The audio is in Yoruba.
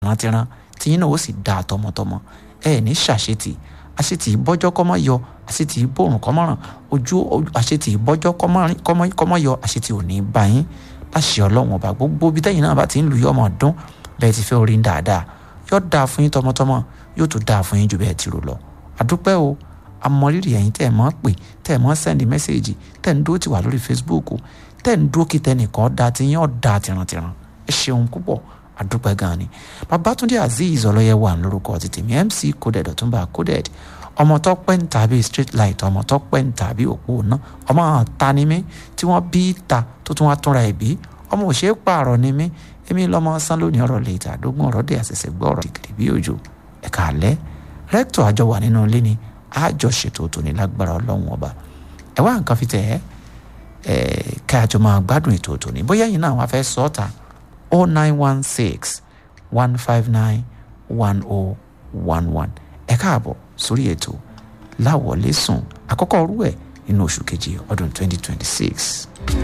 rántírán tí yín náà ó sì dáa tọmọtọmọ ẹ ní ṣàṣetì àṣetì ìbọ́jọ́ kọ́mọ yọ àṣetì ìbòrùn kọ́mọ ràn ojú àṣetì ìbọ́jọ́ kọ́mọ yọ àṣetì ò ní bá yín láṣẹ ọlọ́run ọba gbogbo bí tẹ́yìn náà bá ti ń lu yọ ọmọ ọdún bẹ́ẹ̀ ti fẹ́ orí ń dáadáa yóò dáa fún yín tọmọtọmọ yóò tún dáa fún yín ju bẹ́ẹ̀ ti rò lọ àdúpẹ́ o amọ̀rírì ẹ̀yin tẹ́ ẹ̀ mọ́ pè tẹ́ ẹ̀ mọ́ sẹ́ndì mẹ́sẹ̀gì tẹ́ ẹ̀ ń dúró ti wà lórí Facebook tẹ́ ẹ̀ ń dúró kí tẹnìkan da ti yín ọ̀dà tìrantìran ẹ ṣeun púpọ̀ àdúpẹ́ gan ni Babátúndé Azeez ọlọ́yẹ wà lórúkọ ti tèmi MC coded ọ̀túnba coded ọmọ tó pẹ́ ń tàbí street light ọmọ tó pẹ́ ń tàbí òpó náà ọmọ ta ni mí tí wọ́n bí ta tó tún wá túnra ẹ̀ bí ọmọ òṣèré pààrọ̀ ni mí èmi lọ́mọ sán lónìí ọ̀rọ̀ lè ta àdógún ọ̀rọ̀ dé àṣẹ̀ṣẹ̀ gbọ́ ọ̀rọ̀ dìgìrì bí òjò ẹ̀ka àlẹ́ rẹ́kítọ̀ àjọ wà nínú ilé ni àjọ ṣètò tòní lágbára ọlọ́run ọba ẹ wá nǹkan fi tẹ̀ ẹ́ ẹ̀ ká àjọ máa gbádùn ètò tòní bóyá yìí náà wọ́n fẹ́ sọ ọ́ ta oh nine one six one five nine one oh one one ẹ káàbọ̀ sórí ètò láwọlé sùn àkọ́kọ́ rú ẹ̀ nínú oṣù keje ọdún twenty twenty six.